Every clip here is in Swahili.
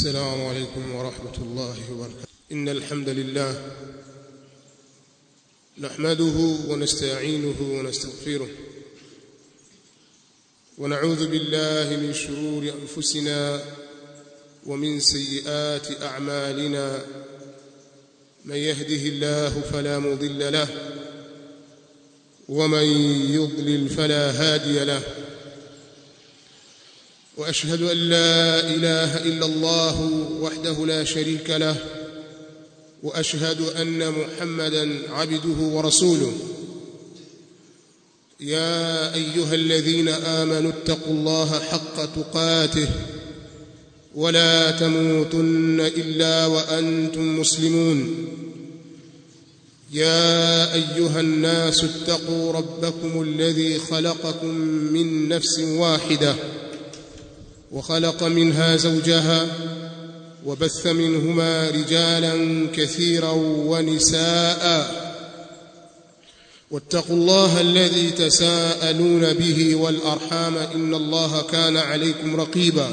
السلام عليكم ورحمة الله وبركاته إن الحمد لله نحمده ونستعينه ونستغفره ونعوذ بالله من شرور أنفسنا ومن سيئات أعمالنا من يهده الله فلا مضل له ومن يضلل فلا هادي له واشهد ان لا اله الا الله وحده لا شريك له واشهد ان محمدا عبده ورسوله يا ايها الذين امنوا اتقوا الله حق تقاته ولا تموتن الا وانتم مسلمون يا ايها الناس اتقوا ربكم الذي خلقكم من نفس واحده وخلق منها زوجها وبث منهما رجالا كثيرا ونساء واتقوا الله الذي تساءلون به والارحام ان الله كان عليكم رقيبا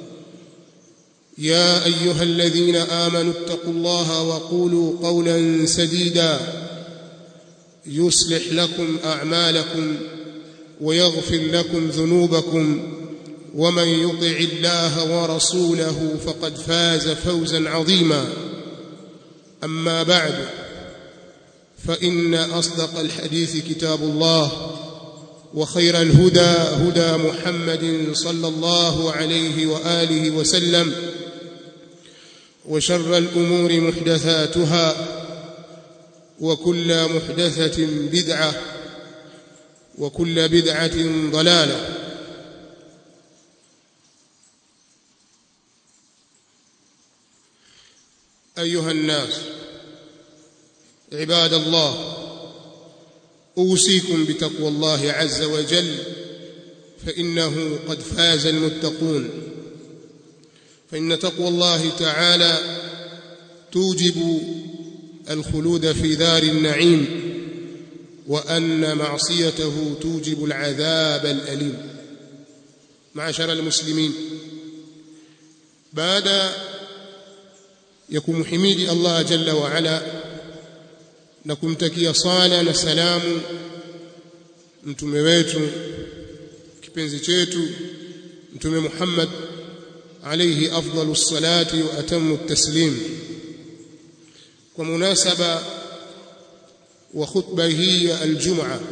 يا ايها الذين امنوا اتقوا الله وقولوا قولا سديدا يصلح لكم اعمالكم ويغفر لكم ذنوبكم ومن يطع الله ورسوله فقد فاز فوزا عظيما اما بعد فان اصدق الحديث كتاب الله وخير الهدى هدى محمد صلى الله عليه واله وسلم وشر الامور محدثاتها وكل محدثه بدعه وكل بدعه ضلاله ايها الناس عباد الله اوصيكم بتقوى الله عز وجل فانه قد فاز المتقون فان تقوى الله تعالى توجب الخلود في دار النعيم وان معصيته توجب العذاب الاليم معشر المسلمين بعد ya kumhimidi Allah jalla wa ala na kumtakia sala na salamu mtume wetu kipenzi chetu mtume Muhammad alayhi afdalu salati wa atamu taslim kwa munasaba wa khutba hii ya aljumaa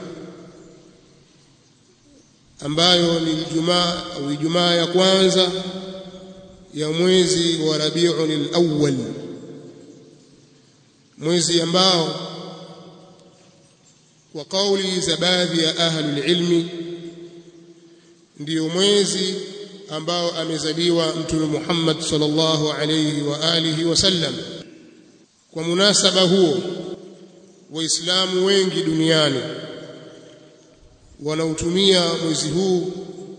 ambayo ni Ijumaa au Ijumaa ya kwanza ya mwezi wa Rabiul Awwal mwezi ambao kwa kauli za baadhi ya ahli ilmi ndiyo mwezi ambao amezaliwa mtume Muhammad sallallahu alayhi wa alihi wasallam kwa munasaba huo waislamu wengi duniani wanautumia mwezi huu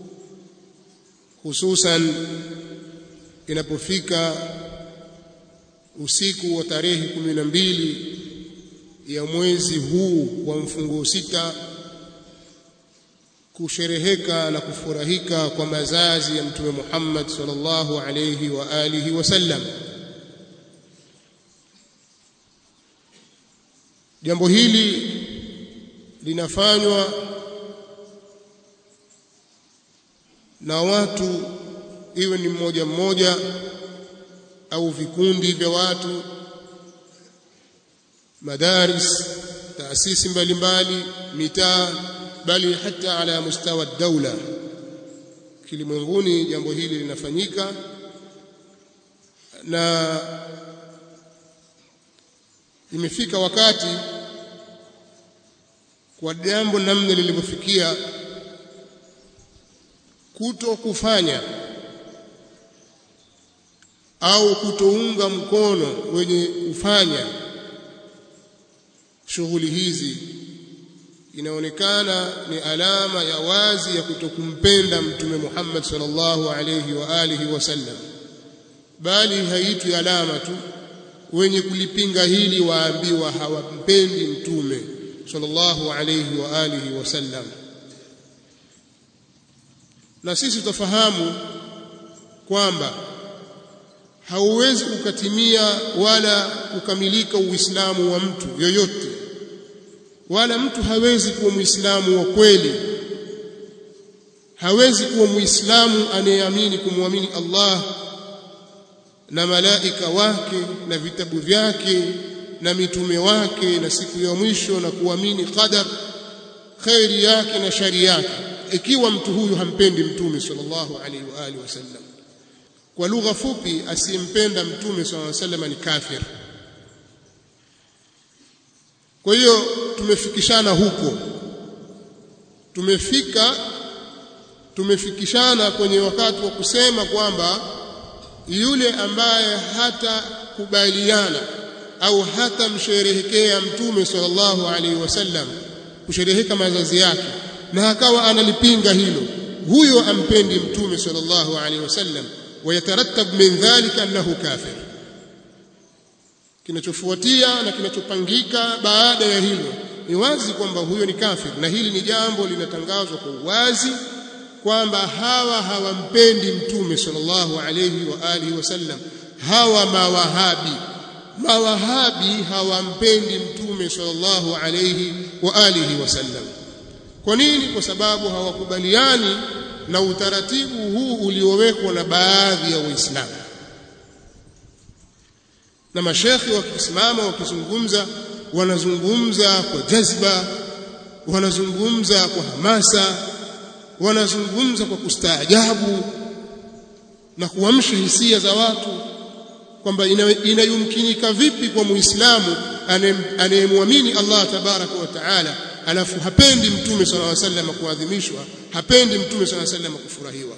hususan inapofika usiku wa tarehe kumi na mbili ya mwezi huu wa mfungo sita kushereheka na kufurahika kwa mazazi ya mtume Muhammad sallallahu alayhi wa alihi wasallam jambo hili linafanywa na watu iwe ni mmoja mmoja au vikundi vya watu madaris taasisi mbalimbali mitaa bali hata ala mustawa daula kilimwenguni jambo hili linafanyika na imefika wakati kwa jambo namna lilivyofikia kuto kufanya au kutounga mkono wenye kufanya shughuli hizi inaonekana ni alama ya wazi ya kutokumpenda mtume Muhammad sallallahu alayhi wa alihi wasallam bali haitwi alama tu wenye kulipinga hili waambiwa hawampendi mtume sallallahu alayhi wa alihi wasallam na sisi tutafahamu kwamba hauwezi ukatimia wala kukamilika uislamu wa mtu yoyote wala mtu hawezi kuwa muislamu wa kweli hawezi kuwa muislamu anayeamini kumwamini Allah na malaika wake na vitabu vyake na mitume wake na siku ya mwisho na kuamini qadar khairi yake na shari yake ikiwa mtu huyu hampendi mtume sallallahu alaihi wa alihi wasallam kwa lugha fupi asiyempenda mtume sallallahu alaihi wasallam ni kafir kwa hiyo tumefikishana huko tumefika tumefikishana kwenye wakati wa kusema kwamba yule ambaye hatakubaliana au hatamsherehekea mtume sallallahu alaihi wasallam kushereheka mazazi yake na akawa analipinga hilo huyo ampendi mtume sallallahu alaihi wasallam wayatarattab min dhalika annahu kafir kinachofuatia na kinachopangika baada ya hilo ni wazi kwamba huyo ni kafir na hili ni jambo linatangazwa kwa uwazi kwamba hawa hawampendi mtume sallallahu alayhi wa alihi wasallam hawa mawahabi mawahabi hawampendi mtume sallallahu alayhi wa alihi wasallam kwa nini kwa sababu hawakubaliani na utaratibu huu uliowekwa na baadhi ya waislamu na mashekhi wakisimama wakizungumza wanazungumza kwa jazba wanazungumza kwa hamasa wanazungumza kwa kustaajabu na kuamsha hisia za watu kwamba inayumkinika vipi kwa muislamu anayemwamini Allah tabaraka wa taala alafu hapendi mtume sallallahu alaihi wasallam kuadhimishwa hapendi mtume sallallahu alaihi wasallam kufurahiwa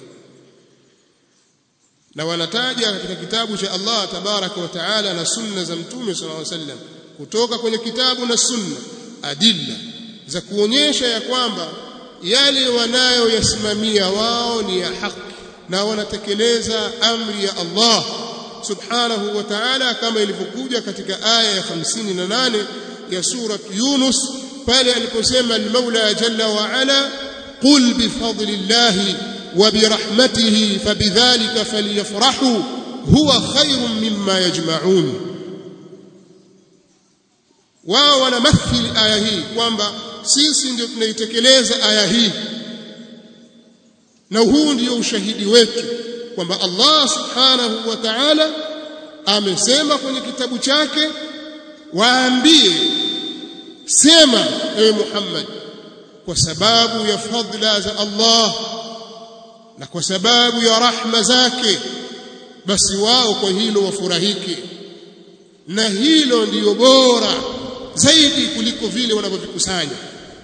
na wanataja katika kitabu cha Allah tabaraka wa taala na sunna za mtume sallallahu alaihi wasallam kutoka kwenye kitabu na sunna adilla za kuonyesha ya kwamba yale wanayoyasimamia wao ni ya haki na wanatekeleza amri ya Allah subhanahu wa ta'ala kama ilivyokuja katika aya ya 58 ya sura Yunus pale aliposema al-Maula jalla wa ala qul bi fadlillahi wa bi rahmatihi fabidhalika falyafrahu huwa khairun mimma yajma'un wao wanamathili aya hii kwamba sisi ndio tunaitekeleza aya hii na huu ndio ushahidi wetu kwamba Allah subhanahu wa ta'ala amesema kwenye kitabu chake waambie sema ewe Muhammad kwa sababu ya fadla za Allah na kwa sababu ya rahma zake basi wao kwa hilo wafurahike na hilo ndiyo bora zaidi kuliko vile wanavyovikusanya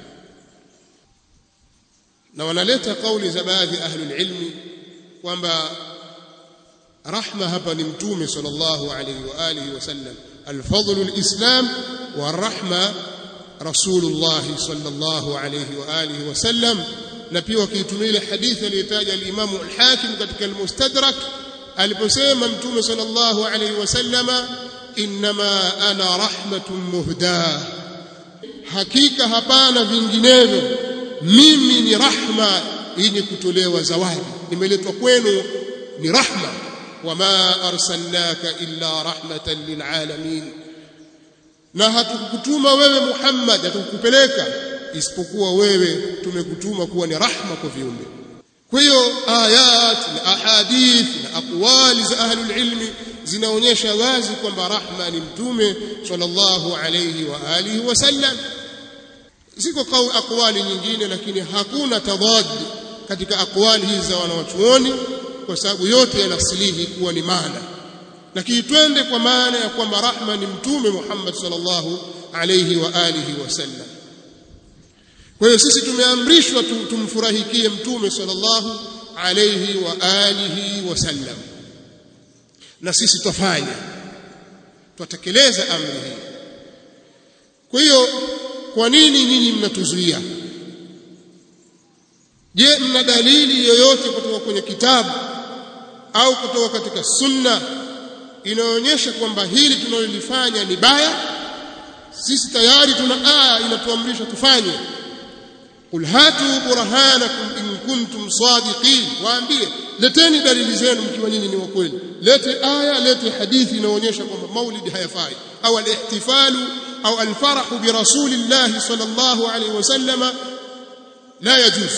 na wanaleta kauli za baadhi ya ahli ilmi kwamba rahma hapa ni mtume sallallahu alayhi wa alihi wasallam alfadlu alislam warahma rasulullah sallallahu alayhi wa alihi wasallam na pia wakiitumia ile hadithi aliyotaja al-Imam al-Hakim katika al-Mustadrak aliposema mtume sallallahu alayhi wasallama inma ana rahmatun muhda hakika hapana vinginevyo mimi ni rahma yenye kutolewa zawadi nimeletwa kwenu ni rahma wama arsalnaka illa rahmatan lilalamin na hatukukutuma wewe Muhammad hatukupeleka isipokuwa wewe tumekutuma kuwa ni rahma kwa viumbe kwa hiyo ayat na ahadith na aqwali za ahlul ilmi zinaonyesha wazi kwamba rahma ni mtume sallallahu alayhi wa alihi wasallam ziko kauli aqwali nyingine lakini hakuna tadad katika aqwali hizi za wanawachuoni kwa sababu yote yanasilihi kuwa ni maana lakini twende kwa maana ya kwamba rahma ni mtume Muhammad sallallahu alayhi wa alihi wasallam kwa hiyo sisi tumeamrishwa tumfurahikie mtume sallallahu alayhi wa alihi wasallam na sisi twafanya twatekeleza amri hii kwa hiyo kwa nini nyinyi mnatuzuia je mna dalili yoyote kutoka kwenye kitabu au kutoka katika sunna inaonyesha kwamba hili tunalolifanya ni baya sisi tayari tuna aya inatuamrisha tufanye qul hatu burhanakum in kuntum sadiqin waambie leteni dalili zenu mkiwa nyinyi ni wa kweli lete aya lete hadithi inaonyesha kwamba maulid hayafai au al-ihtifalu au al-farahu bi rasulillah sallallahu alayhi wasallama la yajuz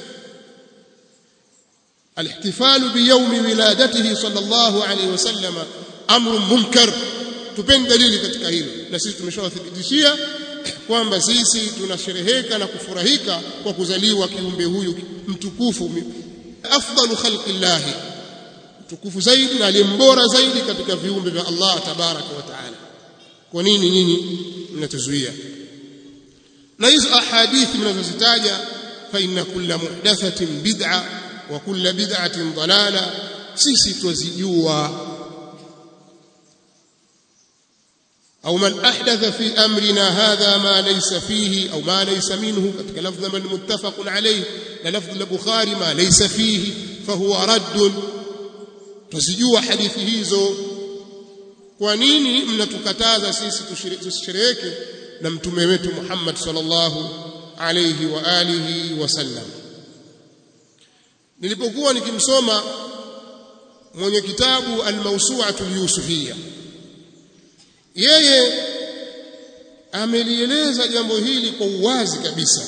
الاحتفال بيوم ولادته صلى الله عليه وسلم امر منكر tupeni dalili katika hilo na sisi tumeshawathibitishia kwamba sisi tunashereheka na kufurahika kwa kuzaliwa kiumbe huyu mtukufu afdalu khalqillah mtukufu zaidi na aliyembora zaidi katika viumbe vya Allah tabaraka wa taala kwa nini nyinyi mnatuzuia na hizo ahadithi mnazozitaja fa inna kulla muhdathatin bid'a wa kulla bid'atin dalala sisi twazijua أو من أحدث في أمرنا هذا ما ليس فيه أو ما ليس منه كتك لفظ من متفق عليه للفظ البخاري ما ليس فيه فهو رد تسجوا حديث hizo kwa nini mnatukataza sisi tushereheke na mtume wetu Muhammad sallallahu alayhi wa alihi wasallam nilipokuwa nikimsoma mwenye kitabu al-mawsu'atu al-yusufiyya yeye amelieleza jambo hili kwa uwazi kabisa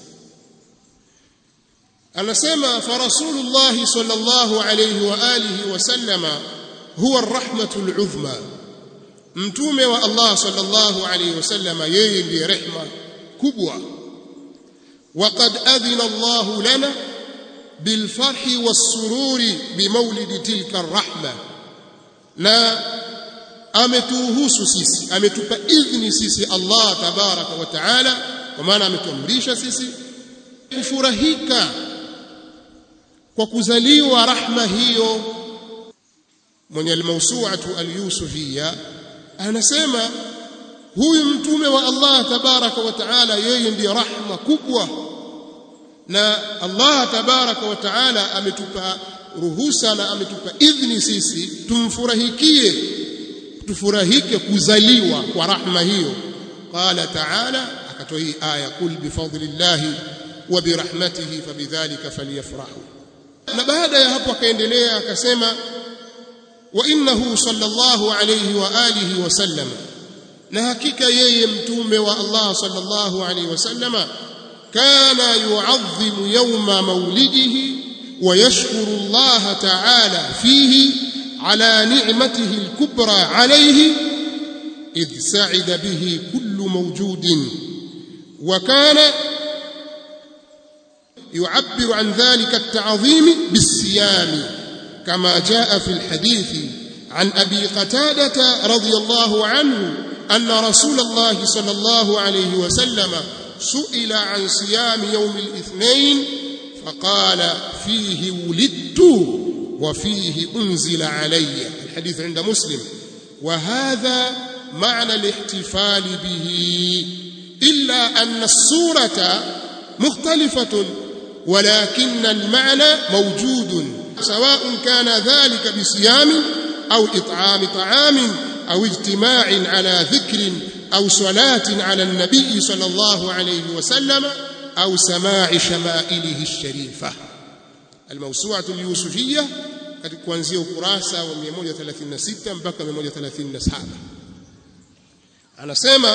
anasema fa rasulullah sallallahu alayhi wa alihi wasallama huwa arrahmatul uzma mtume wa Allah sallallahu alayhi wasallama yeye ndiye rehma kubwa وقد أذن الله لنا بالفرح والسرور بمولد تلك الرحمة لا ametuhusu sisi ametupa idhni sisi Allah tabaraka wa taala kwa maana ametuamrisha sisi kufurahika kwa kuzaliwa rahma hiyo mwenye almawsu'atu alyusufiyya anasema huyu mtume wa Allah tabaraka wa taala yeye ndiye rahma kubwa na Allah tabaraka wa taala ametupa ruhusa na ametupa idhni sisi tumfurahikie tufurahike kuzaliwa kwa rahma hiyo qala ta'ala akatoa hii aya kul bifadlillah wa birahmatihi fabidhalika falyafrahu na baada ya hapo akaendelea akasema wa innahu sallallahu alayhi wa alihi wa sallam na hakika yeye mtume wa Allah sallallahu alayhi wa sallama kana yu'azzimu yawma maulidihi wa yashkuru Allah ta'ala fihi على نعمته الكبرى عليه إذ سعد به كل موجود وكان يعبر عن ذلك التعظيم بالصيام كما جاء في الحديث عن أبي قتادة رضي الله عنه أن رسول الله صلى الله عليه وسلم سئل عن صيام يوم الاثنين فقال فيه ولدت وفيه أنزل علي الحديث عند مسلم وهذا معنى الاحتفال به إلا أن الصورة مختلفة ولكن المعنى موجود سواء كان ذلك بصيام أو إطعام طعام أو اجتماع على ذكر أو صلاة على النبي صلى الله عليه وسلم أو سماع شمائله الشريفة الموسوعة اليوسفية kuanzia ukurasa wa 136 mpaka 137 anasema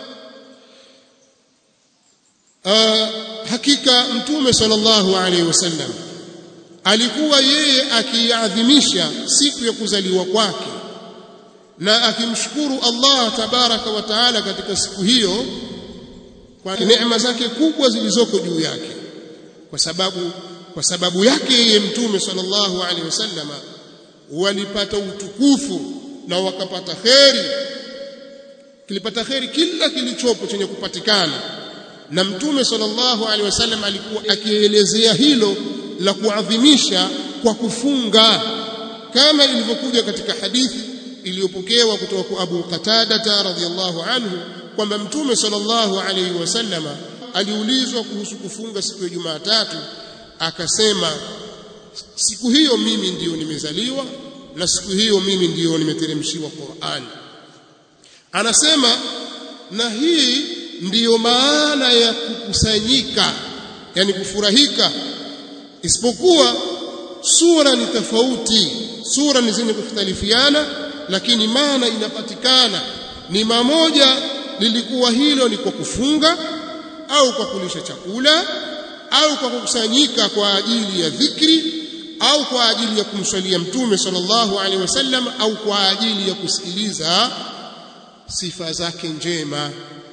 uh, hakika mtume sallallahu alaihi wasallam alikuwa yeye akiadhimisha siku ya kuzaliwa kwake na akimshukuru Allah tabaraka wa taala katika siku hiyo kwa neema zake kubwa zilizoko juu yake kwa sababu kwa sababu yake yeye mtume sallallahu alaihi wasallama walipata utukufu na wakapata kheri kilipata kheri kila kilichopo chenye kupatikana na mtume sallallahu alaihi wasallam alikuwa akielezea hilo la kuadhimisha kwa kufunga kama ilivyokuja katika hadithi iliyopokewa kutoka kwa Abu Qatada radhiyallahu anhu kwamba mtume sallallahu alaihi wasallama aliulizwa kuhusu kufunga siku ya Jumatatu akasema siku hiyo mimi ndiyo nimezaliwa na siku hiyo mimi ndiyo nimeteremshiwa Qur'an anasema na hii ndiyo maana ya kukusanyika yani kufurahika isipokuwa sura ni tofauti sura ni zenye kukhtalifiana lakini maana inapatikana ni mamoja lilikuwa hilo ni kwa kufunga au kwa kulisha chakula au kwa kukusanyika kwa ajili ya dhikri au kwa ajili ya kumswalia mtume sallallahu alaihi wasallam au kwa ajili ya kusikiliza sifa zake njema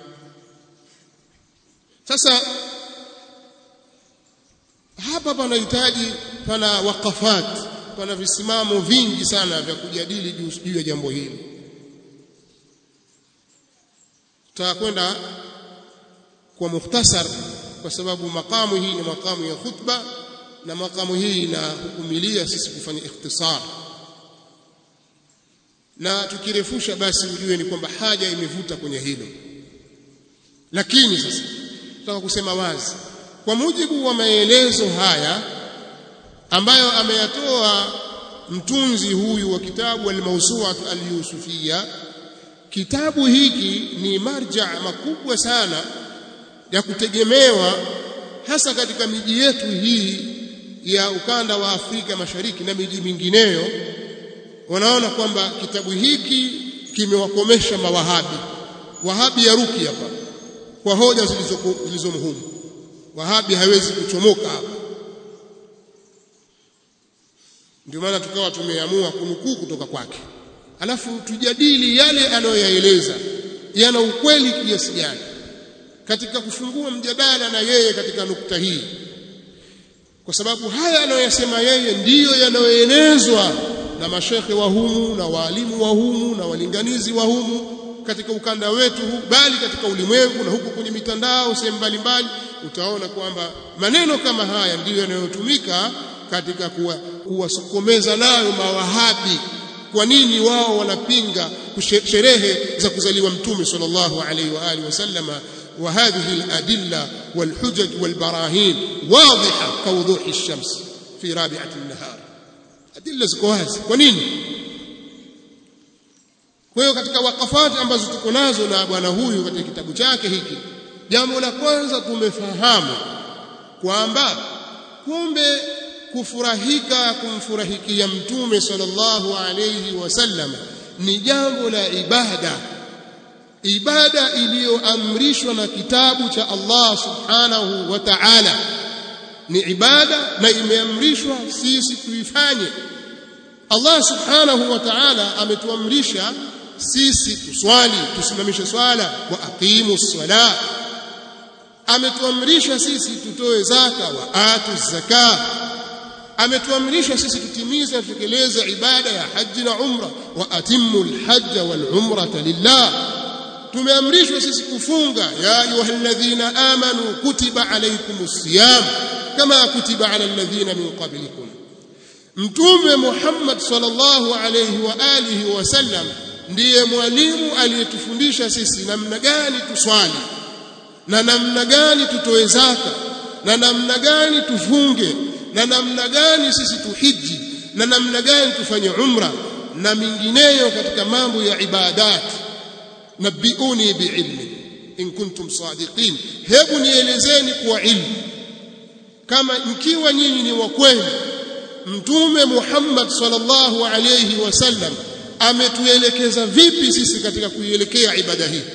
sasa hapa panahitaji pana wakafat pana visimamo vingi sana vya kujadili juu ya jambo hili tutakwenda kwa mukhtasar kwa sababu makamu hii ni makamu ya khutba na makamu hii inahukumilia sisi kufanya ikhtisar na tukirefusha basi ujue ni kwamba haja imevuta kwenye hilo lakini sasa nataka kusema wazi kwa mujibu wa maelezo haya ambayo ameyatoa mtunzi huyu wa kitabu al-Mawsu'at al-Yusufiyya kitabu hiki ni marja makubwa sana ya kutegemewa hasa katika miji yetu hii ya ukanda wa Afrika Mashariki na miji mingineyo wanaona kwamba kitabu hiki kimewakomesha mawahabi wahabi ya ruki hapa kwa hoja zilizomhumu wahabi hawezi kuchomoka hapa ndio maana tukawa tumeamua kunukuu kutoka kwake alafu tujadili yale anayoyaeleza yana ukweli kiasi gani katika kufungua mjadala na yeye katika nukta hii kwa sababu haya anayoyasema yeye ndiyo yanayoenezwa na mashekhe wa humu na waalimu wa humu na walinganizi wa humu katika ukanda wetu huu bali katika ulimwengu na huko kwenye mitandao sehemu mbalimbali utaona kwamba maneno kama haya ndiyo yanayotumika katika kuwasokomeza nayo mawahabi kwa nini wao wanapinga sherehe za kuzaliwa mtume sallallahu alaihi wa alihi wasallama وهذه الأدلة والحجج والبراهين واضحة كوضوح الشمس في رابعة النهار أدلة زكواز ونين kwa hiyo katika wakafati ambazo tuko nazo na bwana huyu katika kitabu chake hiki jambo la kwanza tumefahamu kwamba kumbe kufurahika kumfurahikia mtume sallallahu alayhi wasallam ni jambo la ibada ibada iliyoamrishwa na kitabu cha Allah subhanahu wa ta'ala ni ibada na imeamrishwa sisi tuifanye Allah subhanahu wa ta'ala ametuamrisha sisi tuswali tusimamishe swala wa aqimu sala ametuamrisha sisi tutoe zaka wa atu zaka ametuamrisha sisi tutimize tutekeleze ibada ya haji na umra wa atimmu alhajja wal umrata lillah tumeamrishwa sisi kufunga ya ayyuhalladhina amanu kutiba alaykumus siyam kama kutiba ala alladhina min qablikum mtume Muhammad sallallahu alayhi wa alihi wasallam ndiye mwalimu aliyetufundisha sisi namna gani tuswali na namna gani tutoe zaka na namna gani tufunge na namna gani sisi tuhiji na namna gani tufanye umra na mingineyo katika mambo ya ibadati nabiuni biilmi in kuntum sadiqin hebu nielezeni kwa ilmu kama mkiwa nyinyi ni wa kweli mtume Muhammad sallallahu alayhi wasallam ametuelekeza vipi sisi katika kuielekea ibada hii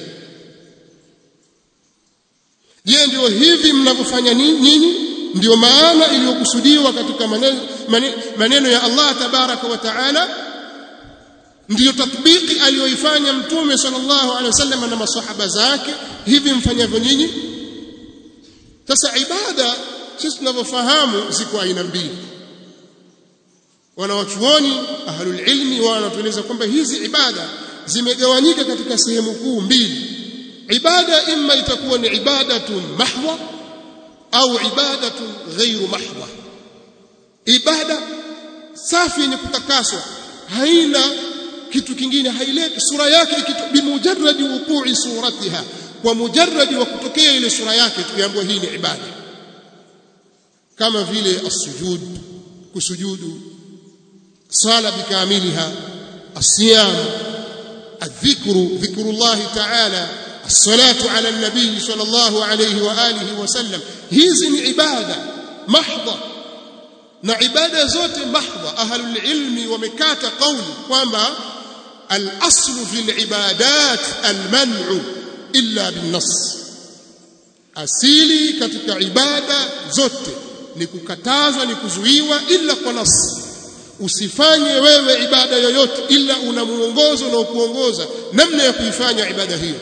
je ndio hivi mnavyofanya nyinyi ndio maana iliyokusudiwa katika maneno, maneno ya Allah tabaraka wa taala ndiyo tatbiki aliyoifanya mtume sallallahu alaihi wasallam na masahaba zake hivi mfanyavyo nyinyi sasa ibada sisi tunavyofahamu ziko aina mbili wanawachuoni ahlul ilmi wanatueleza kwamba hizi ibada zimegawanyika katika sehemu kuu mbili ibada imma itakuwa ni ibadatun mahdha au ibadatun ghairu mahdha ibada safi yenye kutakaswa haina kitu kingine haileti sura yake kitu bimujarradi wuqu'i suratiha kwa mujarradi wa kutokea ile sura yake tukiambiwa hii ni ibada kama vile as-sujud kusujudu sala bikamiliha as-siyam الذكر ذكر الله تعالى الصلاة على النبي صلى الله عليه وآله وسلم hizi ni ibada mahdha na ibada zote mahdha ahlul ilmi wamekata kauli kwamba al-aslu fil ibadat al-man'u illa bin-nass asili katika ibada zote ni kukatazwa ni kuzuiwa ila kwa nas usifanye wewe ibada yoyote ila una muongozo na kuongoza namna ya kuifanya ibada hiyo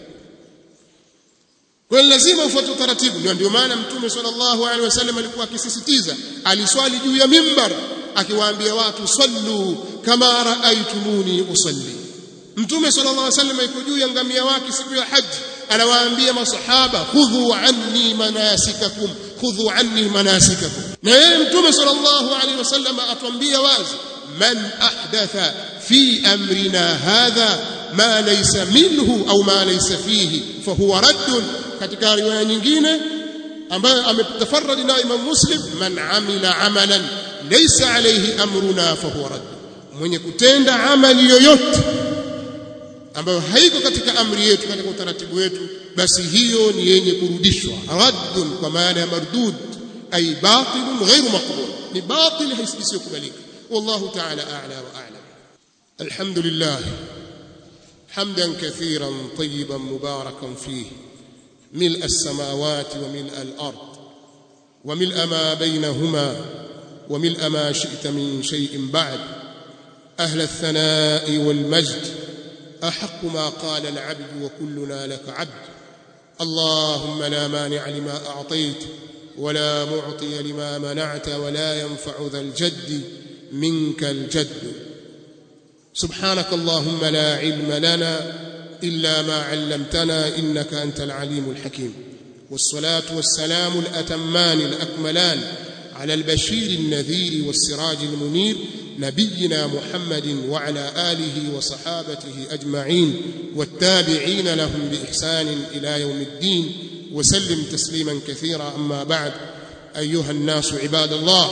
kwa lazima ufuate utaratibu ndio maana mtume sallallahu alaihi wasallam alikuwa akisisitiza aliswali juu ya mimbar akiwaambia watu sallu kama raaitumuni usalli mtume sallallahu alaihi wasallam yuko juu ya ngamia wake siku ya haji anawaambia masahaba khudhu anni manasikakum khudhu anni manasikakum na yeye mtume sallallahu alaihi wasallam atuambia wazi man ahdatha fi amrina hadha ma laysa minhu au ma laysa fihi fahuwa raddun katika riwaya nyingine ambayo ametafarradi na Imam Muslim man amila amalan laysa alayhi amruna fahuwa radd mwenye kutenda amali yoyote ambayo haiko katika amri yetu katika utaratibu wetu basi hiyo ni yenye kurudishwa raddun kwa maana ya mardud ay batilun ghairu maqbul ni batil isiyokubalika wallahu ta'ala a'la wa a'lam alhamdulillah حمدا كثيرا طيبا مباركا فيه ملء السماوات وملء الارض وملء ما بينهما وملء ما شئت من شيء بعد اهل الثناء والمجد احق ما قال العبد وكلنا لك عبد اللهم لا مانع لما اعطيت ولا معطي لما منعت ولا ينفع ذا الجد منك الجد سبحانك اللهم لا علم لنا الا ما علمتنا انك انت العليم الحكيم والصلاه والسلام الاتمان الاكملان على البشير النذير والسراج المنير نبينا محمد وعلى اله وصحابته اجمعين والتابعين لهم باحسان الى يوم الدين وسلم تسليما كثيرا اما بعد ايها الناس عباد الله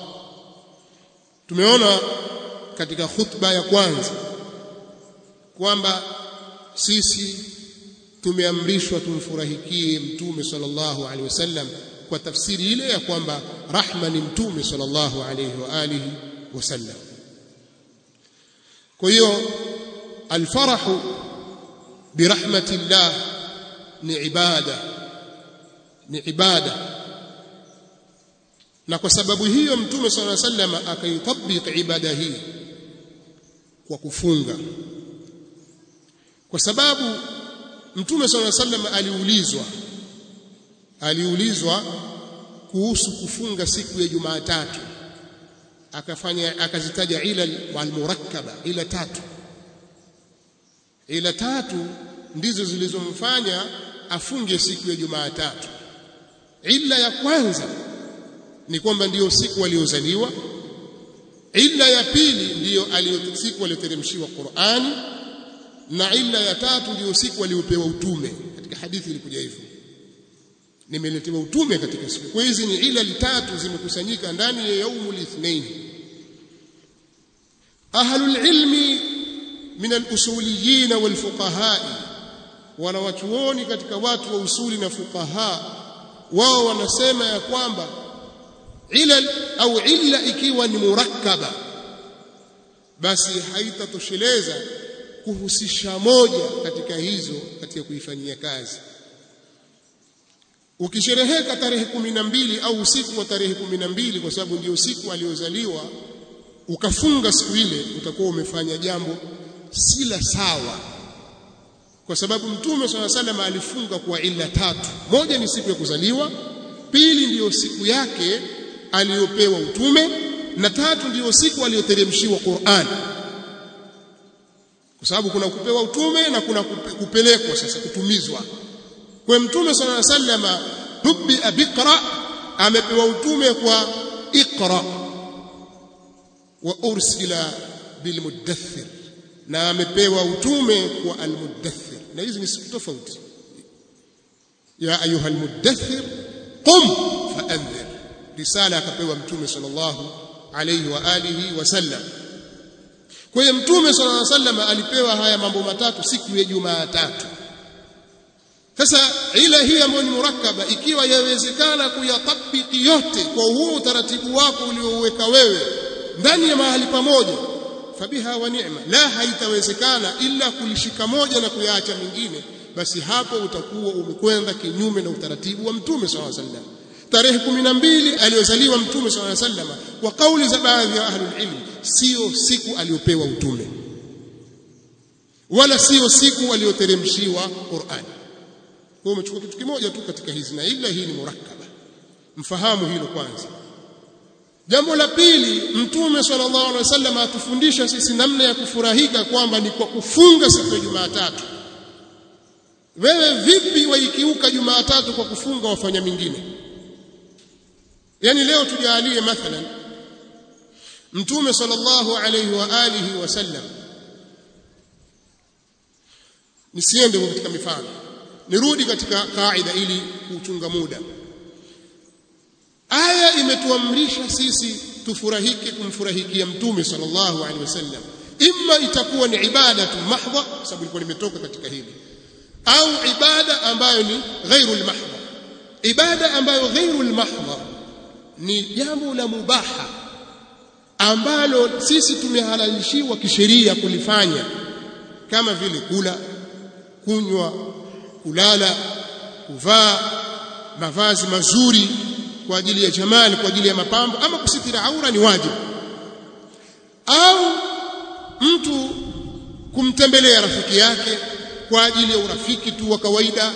tumeona katika khutba ya kwanza kwamba sisi tumeamrishwa tumfurahikie mtume sallallahu alaihi wasallam kwa tafsiri ile ya kwamba rahma ni mtume sallallahu alaihi wa alihi wasallam kwa hiyo alfarahu birahmatillah ni ibada ni ibada na kwa sababu hiyo mtume sallallahu alaihi wasallam akaitabik ibada hii kwa kufunga kwa sababu mtume sallallahu alaihi wasallam aliulizwa aliulizwa kuhusu kufunga siku ya Jumatatu akafanya akazitaja ila almurakkaba ila tatu ila tatu ndizo zilizomfanya afunge siku ya Jumatatu ila ya kwanza ni kwamba ndiyo siku aliyozaliwa illa ya pili ndiyo siku aliyoteremshiwa Qur'ani na illa ya tatu ndiyo siku aliyopewa utume katika hadithi ilikuja hivyo nimeletewa utume katika siku kwa hizi ni ila tatu zimekusanyika ndani ya yaumul ithnain ahlul ilmi min al-usuliyin wal fuqaha wanawachuoni katika watu wa usuli na fuqaha wao wanasema ya kwamba ila au illa ikiwa ni murakkaba basi haitatosheleza kuhusisha moja katika hizo katika kuifanyia kazi ukishereheka tarehe kumi na mbili au usiku wa tarehe kumi na mbili kwa sababu ndio siku aliyozaliwa ukafunga siku ile utakuwa umefanya jambo si la sawa kwa sababu mtume swalla salam alifunga kwa ila tatu moja ni siku ya kuzaliwa pili ndiyo siku yake aliyopewa utume na tatu ndiyo siku aliyoteremshiwa Qur'an kwa sababu kuna kupewa utume na kuna kupelekwa sasa kutumizwa kwa mtume sallallahu alaihi wasallam hubbi abikra amepewa utume kwa iqra wa ursila bilmudaththir na amepewa utume kwa almudaththir na hizi ni siku tofauti ya ayuha almudaththir qum faanzir risala akapewa mtume sallallahu alayhi wa alihi wasallam kwa hiyo mtume sallallahu alayhi wasallam alipewa haya mambo matatu siku ya Jumatatu sasa ile hii ambayo ni murakkaba ikiwa yawezekana kuyatabiki yote kwa huo utaratibu wako uliouweka wewe ndani ya mahali pamoja fabiha wa ni'ma la haitawezekana ila kulishika moja na kuyaacha mingine basi hapo utakuwa umekwenda kinyume na utaratibu wa mtume sallallahu alaihi wasallam tarehe 12 aliyozaliwa mtume sallallahu alaihi wasallam kwa kauli za baadhi ya ahlul ilm sio siku aliyopewa utume wala sio siku aliyoteremshiwa Qur'an kwa umechukua kitu kimoja tu katika hizi na ila hii ni murakkaba mfahamu hilo kwanza jambo la pili mtume sallallahu alaihi wasallam atufundisha sisi namna ya kufurahika kwamba ni kwa kufunga siku ya Jumatatu wewe vipi waikiuka Jumatatu kwa kufunga wafanya mingine yani leo tujalie mathalan mtume sallallahu alaihi wa alihi wasallam nisiende katika mifano nirudi katika kaida ili kuchunga muda aya imetuamrisha sisi tufurahike kumfurahikia mtume sallallahu alaihi wasallam imma itakuwa ni ibada tu mahdha sababu ilikuwa limetoka katika hili au ibada ambayo ni ghairu almahdha ibada ambayo ghairu almahdha ni jambo la mubaha ambalo sisi tumehalalishiwa kisheria kulifanya kama vile kula kunywa kulala kuvaa mavazi mazuri kwa ajili ya jamali kwa ajili ya mapambo ama kusitira aura ni wajibu au mtu kumtembelea rafiki yake kwa ajili ya urafiki tu wa kawaida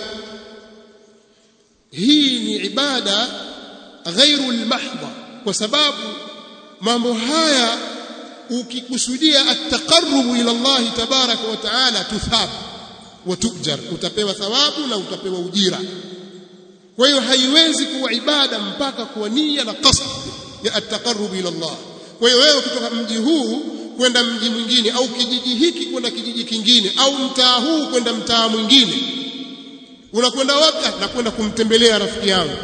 hii ni ibada ghairu almahdha kwa sababu mambo haya ukikusudia at-taqarrub ila Allah tabaraka wa taala tuthab wa tujar utapewa thawabu na utapewa ujira kwa hiyo haiwezi kuwa ibada mpaka kwa nia na qasd ya at-taqarrub ila Allah kwa hiyo wewe kutoka mji huu kwenda mji mwingine au kijiji hiki kwenda kijiji kingine au mtaa huu kwenda mtaa mwingine unakwenda wapi na kwenda kumtembelea rafiki yangu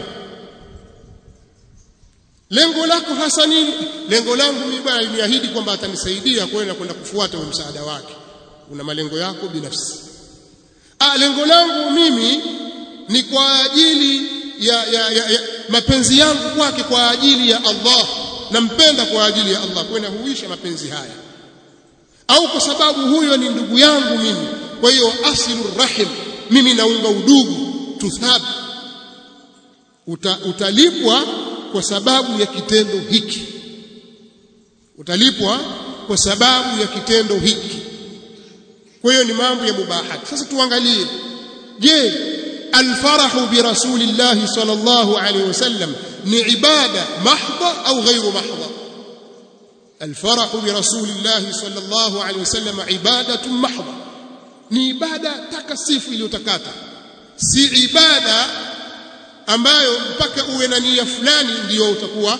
lengo lako hasa nini lengo langu mimi bwana nimeahidi kwamba atanisaidia kwenda kwenda kufuata huo msaada wake una malengo yako binafsi ah lengo langu mimi ni kwa ajili ya, ya, ya, ya mapenzi yangu kwake kwa ajili ya Allah nampenda kwa ajili ya Allah kwenda huisha mapenzi haya au kwa sababu huyo ni ndugu yangu mimi kwa hiyo asilu rahim mimi naunga udugu tuthab Uta, utalipwa kwa sababu ya kitendo hiki utalipwa kwa sababu ya kitendo hiki kwa hiyo ni mambo ya mubahati sasa tuangalie je alfarahu bi rasulillahi sallallahu alaihi wasallam ni ibada mahdha au ghairu mahdha الفرح برسول الله صلى الله عليه وسلم عبادة محضة ni ibada takasifu iliyotakata si ibada ambayo mpaka uwe na nia fulani ndiyo utakuwa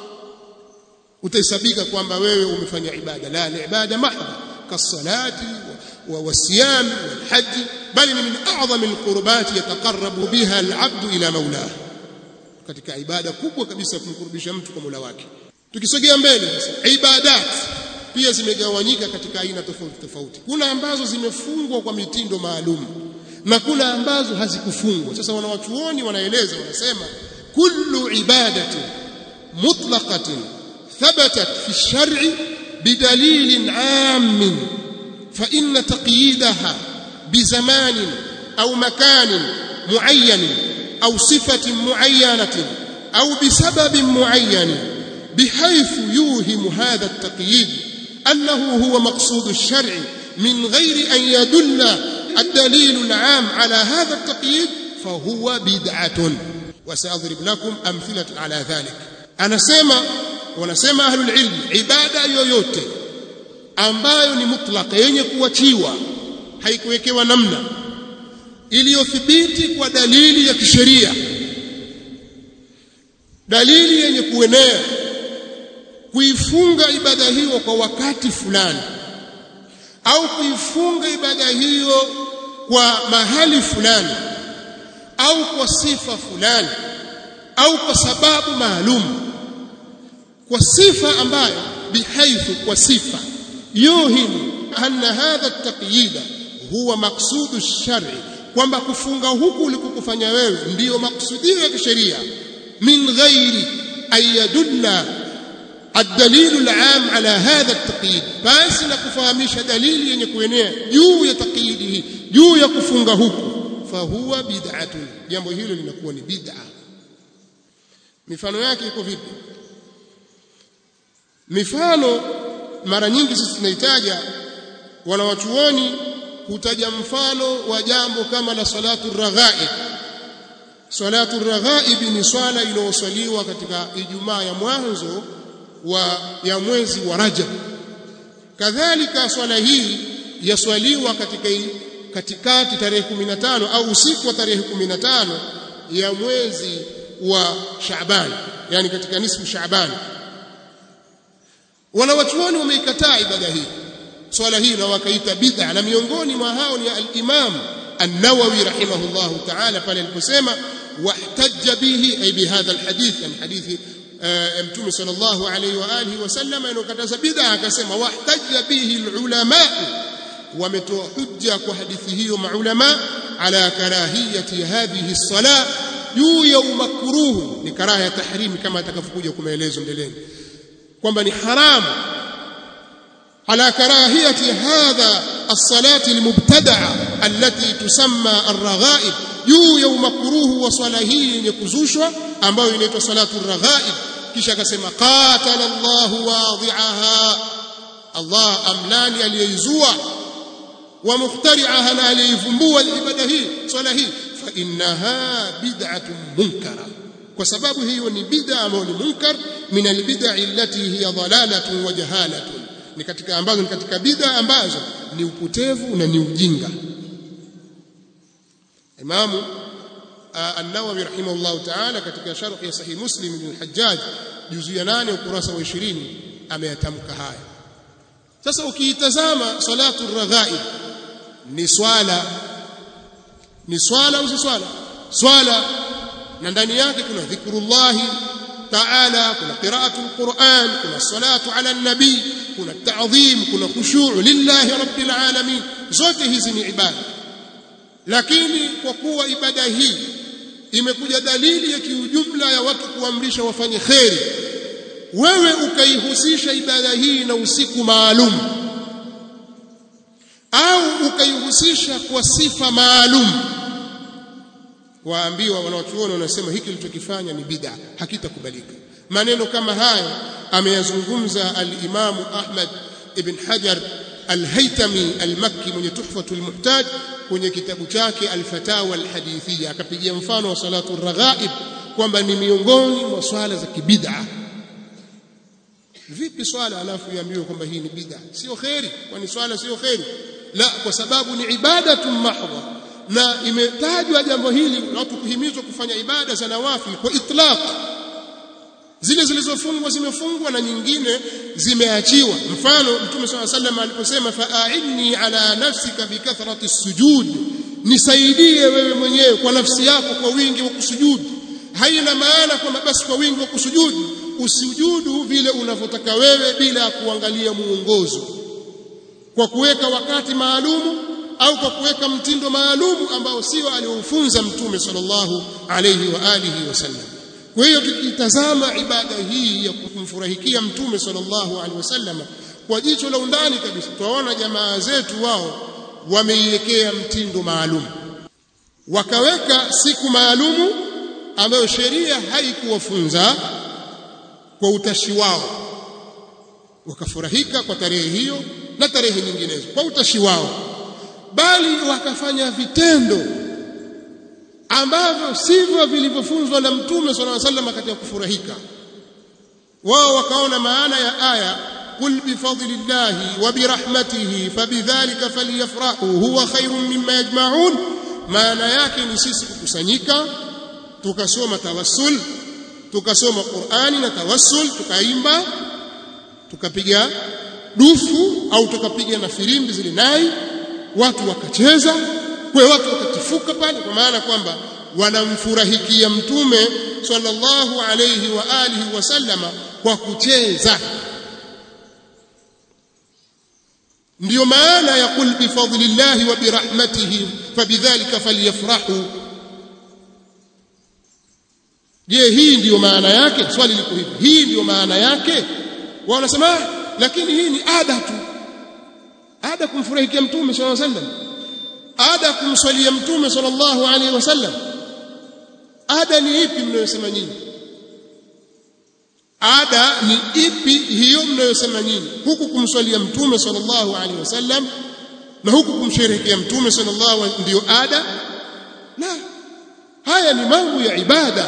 utahesabika kwamba wewe umefanya ibada la ni ibada mahdha kasalati والصيام والحج بل من اعظم القربات يتقرب بها العبد الى مولاه katika ibada kubwa kabisa kumkurubisha mtu kwa Mola wake tukisogea mbele sasa ibadat pia zimegawanyika katika aina tofauti tofauti kuna ambazo zimefungwa kwa mitindo maalum na kuna ambazo hazikufungwa sasa wanawachuoni wanaeleza wanasema kullu ibadatin mutlaqatin thabatat fi shar'i bidalilin 'am fa inna taqyidaha bizaman au makanin muayyan au sifatin muayyanatin au bisababin muayyan بحيث يوهم هذا التقييد أنه هو مقصود الشرع من غير أن يدل الدليل العام على هذا التقييد فهو بدعة وسأضرب لكم أمثلة على ذلك أنا سيما ونسيما أهل العلم عبادة yoyote ambayo ni mutlaka yenye kuachiwa haikuwekewa namna iliyothibiti kwa dalili ya kisheria dalili yenye kuenea kuifunga ibada hiyo kwa wakati fulani au kuifunga ibada hiyo kwa mahali fulani au kwa sifa fulani au kwa sababu maalum kwa sifa ambayo bihaithu kwa sifa yuhimu anna hadha at-taqyid huwa maqsudu ash-shar'i kwamba kufunga huku ulikokufanya wewe ndiyo maksudio ya kisheria min ghairi an yadulla الدليل العام على هذا التقييد basi na kufahamisha dalili yenye kuenea juu ya taqyidi hii juu ya kufunga huku fahuwa bid'atun jambo hilo linakuwa ni bid'a mifano yake iko vipi mifano mara nyingi sisi tunahitaja wanawachuoni hutaja mfano wa jambo kama la salatu raghaib salatu raghaib ni swala inayoswaliwa katika ijumaa ya mwanzo wa ya mwezi wa Rajab kadhalika swala hii yaswaliwa katika katikati tarehe 15 au usiku wa tarehe 15 ya mwezi wa Shaaban yani katika nisfu Shaaban wanawachuoni wameikataa ibada hii swala hii na wakaita bid'a na miongoni mwa hao ni al-Imam an-Nawawi rahimahullahu ta'ala pale aliposema wahtajja bihi ay bihadha al-hadith yani hadithi mtume sallallahu alayhi wa alihi wasallam inokataza bid'a akasema wahtajja bihi al-ulama wametoa hujja kwa hadithi hiyo maulama ala karahiyati hadhihi as-salah juu ya umakruhu ni karaha ya tahrimi kama atakavyokuja kumaelezo mbeleni kwamba ni haramu على كراهية هذا الصلاة المبتدعة التي تسمى الرغائب juu ya umakruhu wa swala hii yenye kuzushwa ambayo inaitwa salatu raghaib kisha akasema qatala Allahu wadhi'aha Allah amlani aliyeizua wa mukhtari'aha na aliyevumbua ibada hii swala hii fa innaha bid'atun munkara kwa sababu hiyo ni bid'a ambayo ni munkar min albid'a allati hiya dhalalatun wa jahalatun ni katika ambazo ni katika bid'a ambazo ni upotevu na ni ujinga Imamu An-Nawawi rahimahullah ta'ala katika sharh ya Sahih Muslim ibn al-Hajjaj juzu ya 8 ukurasa wa 20 ameyatamka haya sasa ukiitazama salatu raghaib ni swala ni swala au si swala swala na ndani yake kuna dhikrullahi ta'ala kuna qira'atul Qur'an kuna salatu ala nabii kuna ta'dhim kuna khushu' lillahi rabbil alamin zote hizi ni ibada lakini kwa kuwa ibada hii imekuja dalili ya kiujumla ya watu kuamrisha wafanye kheri wewe ukaihusisha ibada hii na usiku maalum au ukaihusisha kwa sifa maalum waambiwa wanaochuoni wanasema hiki kilichokifanya ni bid'a hakitakubalika maneno kama haya ameyazungumza al-Imam Ahmad ibn Hajar al-Haytami al-Makki mwenye Tuhfatul Muhtaj kwenye kitabu chake al-Fatawa al-Hadithiyya akapigia mfano wa salatu raghaib kwamba ni miongoni mwa swala za kibid'a vipi swala alafu iambiwe kwamba hii ni bid'a sio khairi kwani swala sio khairi la kwa sababu ni ibadatun mahdha na imetajwa jambo hili watu kuhimizwa kufanya ibada za nawafil kwa itlaq zile zilizofungwa zimefungwa na nyingine zimeachiwa mfano mtume swalla sallam aliposema fa'inni ala nafsika bikathrati sujud nisaidie wewe mwenyewe kwa nafsi yako kwa wingi wa kusujudu haina maana kwamba basi kwa wingi wa kusujudu usujudu vile unavyotaka wewe bila kuangalia muongozo kwa kuweka wakati maalumu au kwa kuweka mtindo maalumu ambao sio aliofunza mtume sallallahu alayhi wa alihi wasallam kwa hiyo tukitazama ibada hii ya kumfurahikia mtume sallallahu alaihi wasallam kwa jicho la undani kabisa tuwaona jamaa zetu wao wameiwekea mtindo maalum wakaweka siku maalumu ambayo sheria haikuwafunza kwa utashi wao wakafurahika kwa tarehe hiyo na tarehe nyinginezo kwa utashi wao bali wakafanya vitendo ambavyo sivyo vilivyofunzwa na mtume sallallahu alaihi wasallam katika kufurahika wao wakaona maana ya aya qul bifadlillahi wa birahmatihi fabidhalika falyafrahu huwa khairun mimma yajma'un maana yake ni sisi kukusanyika tukasoma tawassul tukasoma Qur'ani na tawassul tukaimba tukapiga dufu au tukapiga na firimbi zile nai watu wakacheza kwa watu wakatifuka pale kwa maana kwamba wanamfurahikia mtume sallallahu alayhi wa alihi wasallama kwa kucheza ndiyo maana ya kul bifadlillahi wa birahmatihi fabidhalika falyafrahu je hii ndiyo maana yake swali liko hivi hii ndiyo maana yake wao wanasema lakini hii ni ada tu ada kumfurahikia mtume sallallahu alaihi wasallam ada kumswalia mtume sallallahu alaihi wasallam ada ni ipi mnayosema nyinyi ada ni ipi hiyo mnayosema nyinyi huku kumswalia mtume sallallahu alaihi wasallam na huku kumsherehekea mtume sallallahu alaihi ndio ada la haya ni mambo ya ibada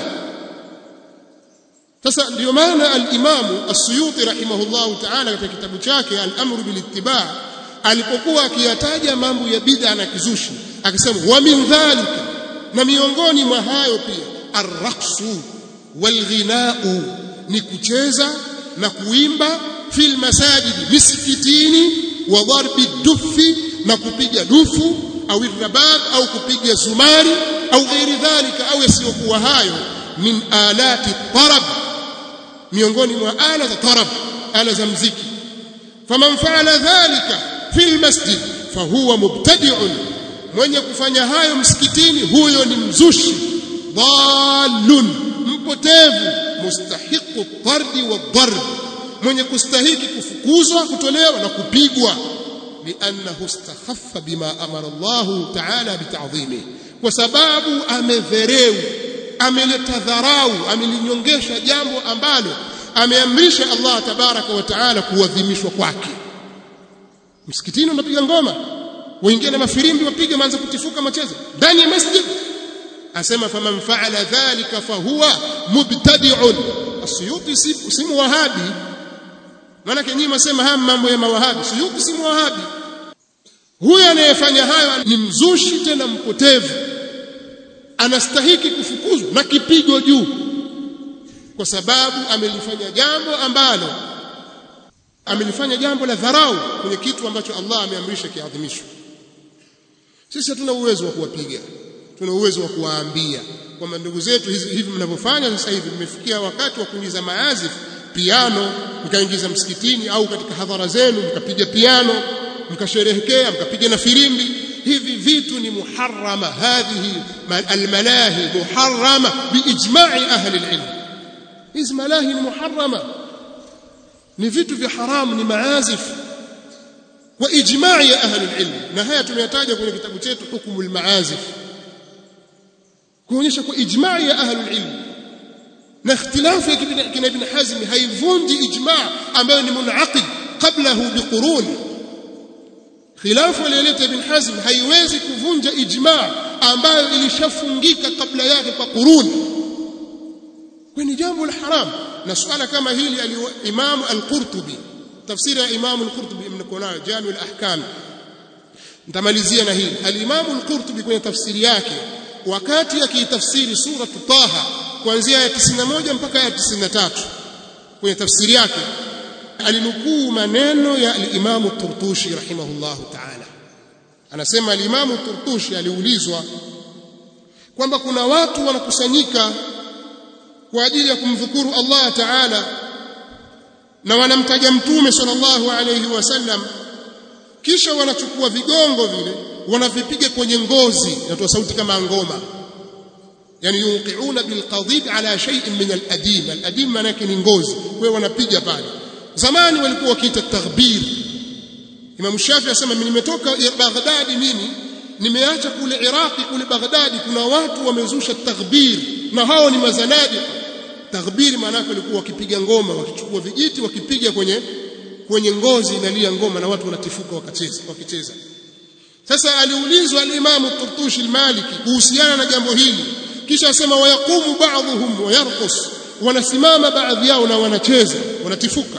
sasa ndio maana al-Imam As-Suyuti rahimahullahu ta'ala katika kitabu chake Al-Amru bil Ittiba' alipokuwa akiyataja mambo ya bid'a na kizushi akasema wa min dhalika na miongoni mwa hayo pia ar-raqsu wal-ghina'u ni kucheza na kuimba fil masajidi misikitini wa darbi dufi na kupiga dufu au irabab au kupiga zumari au ghairi dhalika au yasiyokuwa hayo min alati tarab miongoni mwa ala za tarab ala za mziki faman faala dhalika fil masjid fahuwa mubtadi'un mwenye kufanya hayo msikitini huyo ni mzushi dhalun mpotevu mustahiqu tardi wa darb mwenye kustahiki kufukuzwa kutolewa na kupigwa liannahu istakhaffa bima amara Allah ta'ala bita'dhimi kwa sababu amedhereu ameleta dharau amelinyongesha jambo ambalo ameamrisha Allah tabaraka wa taala kuadhimishwa kwake msikitini unapiga ngoma wengine na mafirimbi wapiga maanza kutifuka macheza ndani ya masjid asema faman faala dhalika fahuwa mubtadi'un asiyuti si wahabi maana nyinyi msema haya mambo ya mawahabi suyuti si wahabi huyo anayefanya hayo ni mzushi tena mpotevu anastahiki kufukuzwa na kipigo juu kwa sababu amelifanya jambo ambalo amelifanya jambo la dharau kwenye kitu ambacho Allah ameamrisha kiadhimishwe sisi hatuna uwezo wa kuwapiga tuna uwezo wa kuwaambia kwamba ndugu zetu hizi hivi mnavyofanya sasa hivi mmefikia wakati wa kuingiza maazif piano mkaingiza msikitini au katika hadhara zenu mkapiga piano mkasherehekea mkapiga na firimbi hivi vitu ni muharrama hadhihi almalahi muharrama biijma'i ahli alilm hizi malahi ni muharrama ni vitu vya haramu ni maazif wa ijma'i ya ahli alilm na haya tumeyataja kwenye kitabu chetu hukumu almaazif kuonyesha kwa ijma'i ya ahli alilm na ikhtilafu ya kina ibn hazm haivunji ijma' ambayo ni munaqid qablahu biqurun khilafu aliyoleta ibn hazm haiwezi kuvunja ijma' ambayo ilishafungika kabla yake kwa qurun kwa ni jambo la haram na suala kama hili al-Imam al-Qurtubi tafsiri ya Imam al-Qurtubi mnakonayo Jami al-Ahkam nitamalizia na hili al-Imam al-Qurtubi kwenye tafsiri yake wakati akitafsiri sura Taha kuanzia ya 91 mpaka ya 93 kwenye tafsiri yake alinukuu maneno ya al-Imam al-Turtushi rahimahullahu ta'ala anasema al-Imam al-Turtushi aliulizwa kwamba kuna watu wanakusanyika kwa ajili ya kumdhukuru Allah Ta'ala na wanamtaja mtume sallallahu alayhi wasallam kisha wanachukua vigongo vile wanavipiga kwenye ngozi inatoa sauti kama ngoma yani yuqiuna bilqadid ala shay'in min aladim aladim maana yake ni ngozi kwa wanapiga pale zamani walikuwa wakiita taghbir Imam Shafi asema nimetoka Baghdadi mimi nimeacha kule Iraqi kule Baghdadi kuna watu wamezusha taghbir na hao ni mazanadi taghbiri maana yake walikuwa wakipiga ngoma wakichukua vijiti wakipiga kwenye kwenye ngozi inalia ngoma na watu wanatifuka wakacheza wakicheza sasa aliulizwa al-Imam Turtushi al-Maliki kuhusiana na jambo hili kisha asema wayaqumu ba'dhum wayarqus wanasimama baadhi yao na wanacheza wanatifuka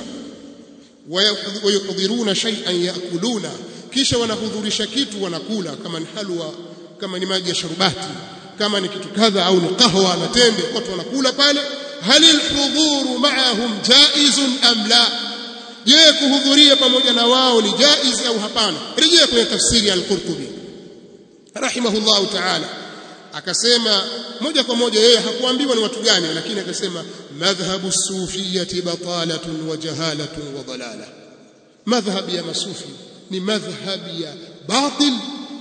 wayuhdiruna shay'an yakuluna kisha wanahudhurisha kitu wanakula kama ni halwa kama ni maji ya sharubati kama ni kitu kadha au ni kahwa na tende watu wanakula pale hal alhudhuru ma'ahum jaizun am la je kuhudhuria pamoja na wao ni jaiz au hapana rejea kwenye tafsiri ya al-Qurtubi rahimahullahu ta'ala akasema moja kwa moja yeye hakuambiwa ni watu gani lakini akasema madhhabu sufiyati batalatun wa jahalatun wa dalala madhhab ya masufi ni madhhab ya batil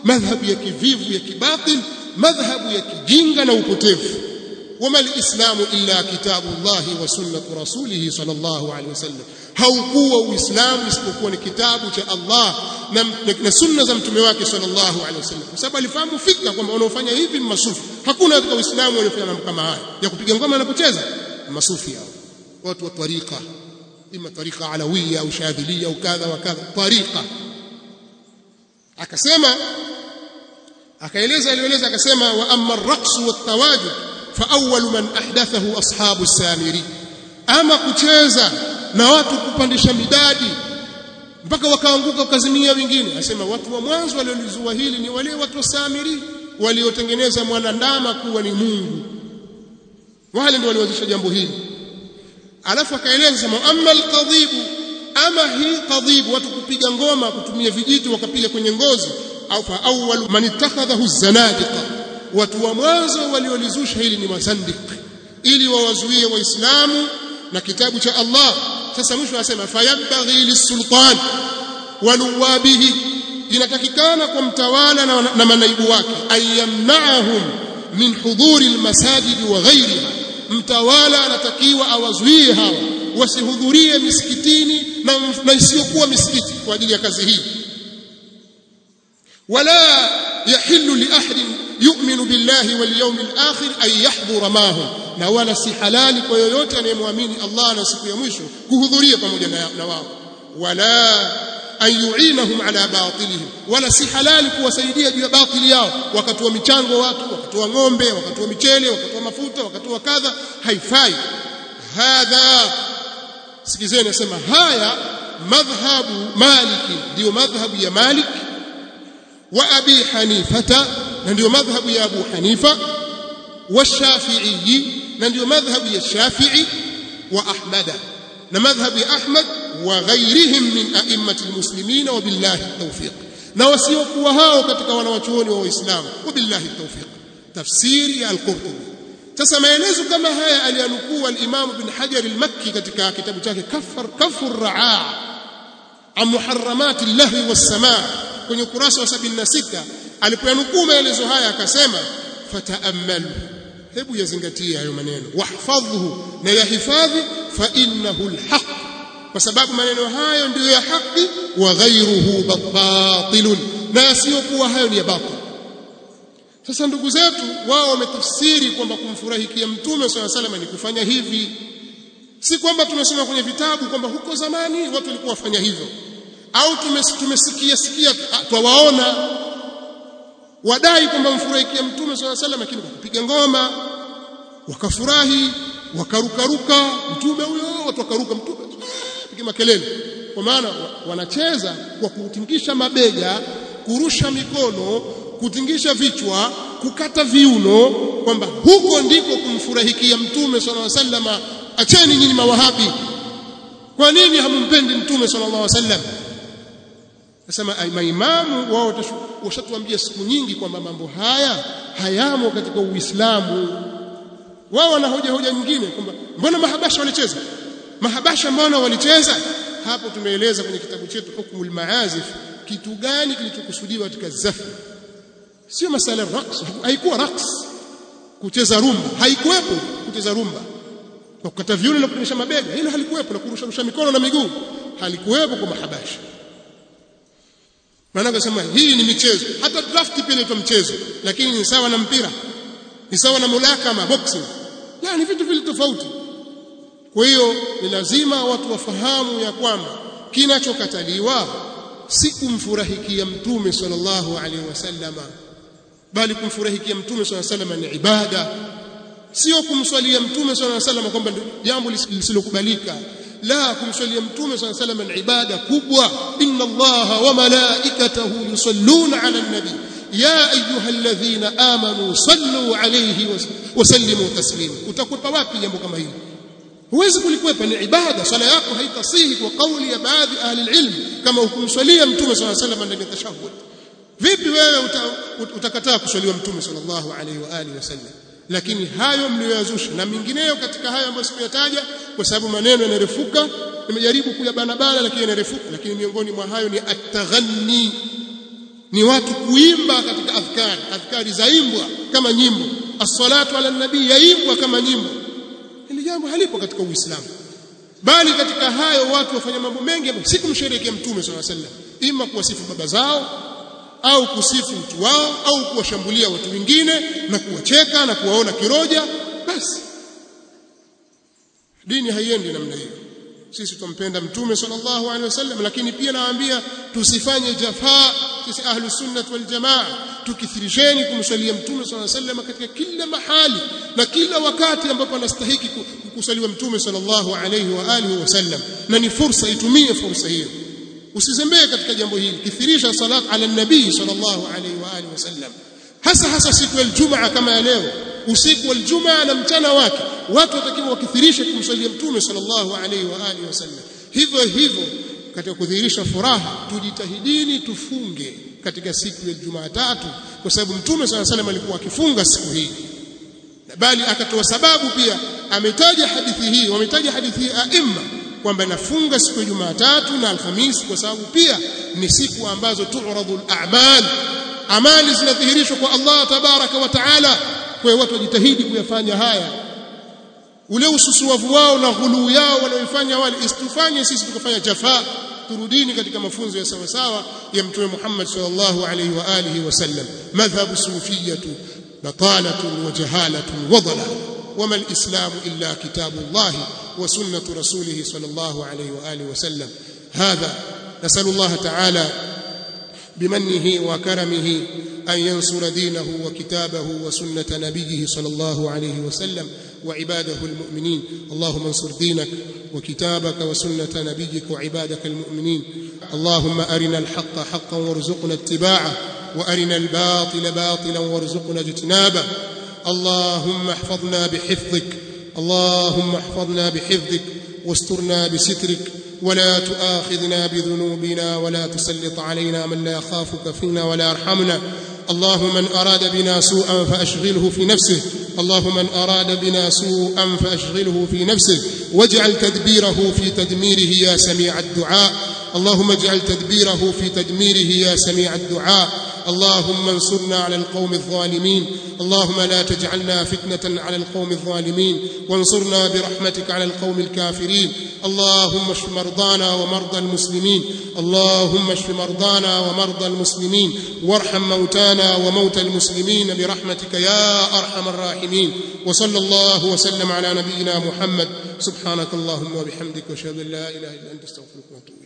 madhhabu ya kivivu ya kibatil madhhabu ya kijinga na upotevu wama alislamu illa kitabu llahi wa sunnatu rasulihi sallallahu alaihi wasallam haukuwa uislamu isipokuwa ni kitabu cha Allah na, na, na sunna za mtume wake sallallahu alaihi wasallam kwa sababu alifahamu fika kwamba wanaofanya hivi ni masufi hakuna katika uislamu waliofanya mambo kama haya ya kupiga ngoma wanapocheza masufi hao watu wa tariqa ima tariqa alawiya au shadhilia au kadha wa kadha tariqa akasema akaeleza alieleza akasema wa amma ar-raqsu wat-tawajud fa awwalu man ahdathahu ashabu samiri ama kucheza na watu kupandisha midadi mpaka wakaanguka wakazimia wengine asema watu wa mwanzo waliolizua hili ni wale watu wa samiri waliotengeneza mwanandama kuwa ni Mungu wale ndio walianzisha jambo hili alafu akaeleza sema amma alqadhibu ama hii qadhibu watu kupiga ngoma kutumia vijiti wakapiga kwenye ngozi au fa awwal man ittakhadhahu zanadiqa watu wa mwanzo waliolizusha hili ni mazandiq ili wawazuie waislamu na kitabu cha Allah sasa mwisho anasema fayabghi lisultan waluwabihi inatakikana kwa mtawala na, na manaibu wake ayamna'ahum min hudhuri almasajid wa ghayriha mtawala anatakiwa awazuie hawa wasihudhurie misikitini na, na isiyokuwa misikiti kwa ajili ya kazi hii wala yahillu li ahadin yu'minu billahi wal yawmil akhir an yahdhura mahum na wala si halali kwa yoyote anayemwamini Allah na siku ya mwisho kuhudhuria pamoja na, na wao wala an yu'inahum ala batilihim wala si halali kuwasaidia juu ya batili yao wakatoa michango watu wakatoa ng'ombe wakatoa michele wakatoa mafuta wakatoa kadha haifai hadha sikizeni nasema haya madhhabu maliki ndio madhhabu ya malik wa abi hanifata na ndio madhhabu ya abu hanifa والشافعي na ndio madhhabu ya shafi'i wa ahmada na madhhabu ya ahmad wa ghairihim min a'immati almuslimin wa billahi tawfiq na wasiokuwa hao katika wanawachuoni wa waislamu wa billahi tawfiq tafsiri ya al-qurtubi sasa maelezo kama haya aliyanukuu al-imam ibn hajar al-makki katika kitabu chake kafar kafur raa an muharramati llahi was-samaa kwenye ukurasa wa 76 alipoyanukuu maelezo haya akasema fataammalu hebu yazingatie hayo maneno wahfadhhu na yahifadhi fa innahu alhaq kwa sababu maneno hayo ndiyo ya haki wa ghayruhu batilun na asiyokuwa hayo ni ya batil sasa ndugu zetu wao wametafsiri kwamba kumfurahikia mtume swalla sallam ni kufanya hivi si kwamba tumesoma kwenye vitabu kwamba huko zamani watu walikuwa wafanya hivyo au tumesikia sikia twawaona wadai kwamba mfurahikia mtume swalla sallam lakini kwa kupiga ngoma wakafurahi wakarukaruka mtume huyo watu wakaruka mtume piga makelele kwa maana wanacheza kwa kutingisha mabega kurusha mikono kutingisha vichwa kukata viuno kwamba huko ndiko kumfurahikia mtume swalla sallam acheni nyinyi mawahabi kwa nini hamumpendi mtume sallallahu alaihi wasallam nasema maimamu wao washatuambia siku nyingi kwamba mambo haya hayamo katika Uislamu. Wao wana hoja hoja nyingine kwamba mbona mahabasha walicheza? Mahabasha mbona walicheza? Hapo tumeeleza kwenye kitabu chetu Hukmul Maazif kitu gani kilichokusudiwa katika zafu. Sio masala raqs, haikuwa raqs kucheza rumba, haikuwepo kucheza rumba. Kwa kukata viuno na kuonyesha mabega, hilo halikuwepo na kurusha rusha mikono na miguu, halikuwepo kwa mahabasha. maana akasema hii ni michezo hata draft pia inaitwa mchezo lakini ni sawa na mpira ni sawa na mulakama boxing la ni vitu vile tofauti kwa hiyo ni lazima watu wafahamu ya kwamba kinachokataliwa si kumfurahikia mtume sallallahu alaihi wasallama bali kumfurahikia mtume sallallahu alaihi wasallam ni ibada sio kumswalia mtume sallallahu alaihi wasallam kwamba jambo lisilokubalika la kumswalia mtume صلى الله عليه وسلم ibada kubwa inna allaha wa malaikatahu yusalluna ala nabi ya ayyuhalladhina amanu sallu alayhi wa sallimu taslima utakwepa wapi jambo kama hili huwezi kulikwepa ni ibada swala yako haitasihi kwa kauli ya baadhi ahli ilm kama ukumswalia mtume صلى الله عليه وسلم ndani ya tashahhud vipi wewe utakataa kuswaliwa mtume sallallahu alayhi wa alihi wasallam lakini hayo mliyoyazusha na mingineyo katika hayo ambayo sikuyataja kwa sababu maneno yanarefuka nimejaribu kuyabanabana lakini yanarefuka lakini miongoni mwa hayo ni at-taghanni ni watu kuimba katika adhkari adhkari zaimbwa kama nyimbo as-salatu ala nabii yaimbwa kama nyimbo hili jambo halipo katika uislamu bali katika hayo watu wafanya mambo mengi si kumsherehekea mtume swalla sallam ima kuwasifu baba zao au kusifu mtu wao au kuwashambulia watu wengine na kuwacheka na kuwaona kiroja basi dini haiendi namna hiyo sisi tumpenda mtume sallallahu alaihi wasallam lakini pia nawaambia tusifanye jafaa sisi ahlu sunnah wal jamaa tukithirisheni kumswalia mtume sallallahu alaihi wasallam katika kila mahali na kila wakati ambapo anastahiki kusaliwa mtume sallallahu alaihi wa alihi wasallam na ni fursa itumie fursa hiyo usizembee katika jambo hili kithirisha salat ala nabii sallallahu alaihi wa alihi wasallam hasa hasa siku ya Ijumaa kama ya leo usiku wa Ijumaa na mchana wake watu watakiwa wakithirishe kumswalia mtume sallallahu alaihi wa alihi wasallam hivyo hivyo katika kudhihirisha furaha tujitahidini tufunge katika siku ya Jumatatu kwa sababu mtume sallallahu alaihi alikuwa akifunga siku hii bali akatoa sababu pia ametaja hadithi hii wametaja hadithi hii aima kwamba nafunga siku ya Jumatatu na Alhamisi kwa sababu pia ni siku ambazo tu'radhu al-a'mal amali zinadhihirishwa kwa Allah tabaraka wa taala kwa hiyo watu wajitahidi kuyafanya haya ule ususuavu wao na ghuluu yao wanaoifanya wale isitufanye sisi tukafanya jafaa turudini katika mafunzo ya sawa sawa ya mtume Muhammad sallallahu alaihi wa alihi wasallam madhhabu sufiyatu batalatun wa jahalatun wa dhalal wama alislamu illa kitabullah wa sunnatu rasulih sallallahu alaihi wa alihi wasallam hadha nasalu Allah ta'ala بمنه وكرمه أن ينصر دينه وكتابه وسنة نبيه صلى الله عليه وسلم وعباده المؤمنين اللهم انصر دينك وكتابك وسنة نبيك وعبادك المؤمنين اللهم أرنا الحق حقا وارزقنا اتباعه وأرنا الباطل باطلا وارزقنا اجتنابه اللهم احفظنا بحفظك اللهم احفظنا بحفظك واسترنا بسترك ولا تؤاخذنا بذنوبنا ولا تسلط علينا من لا يخافك فينا ولا يرحمنا اللهم من أراد بنا سوءا فأشغله في نفسه اللهم من أراد بنا سوءا فأشغله في نفسه واجعل تدبيره في تدميره يا سميع الدعاء اللهم اجعل تدبيره في تدميره يا سميع الدعاء اللهم انصرنا على القوم الظالمين اللهم لا تجعلنا فتنة على القوم الظالمين وانصرنا برحمتك على القوم الكافرين اللهم اشف مرضانا ومرضى المسلمين اللهم اشف مرضانا ومرضى المسلمين وارحم موتانا وموتى المسلمين برحمتك يا ارحم الراحمين وصلى الله وسلم على نبينا محمد سبحانك اللهم وبحمدك واشهد ان لا اله الا انت استغفرك واتوب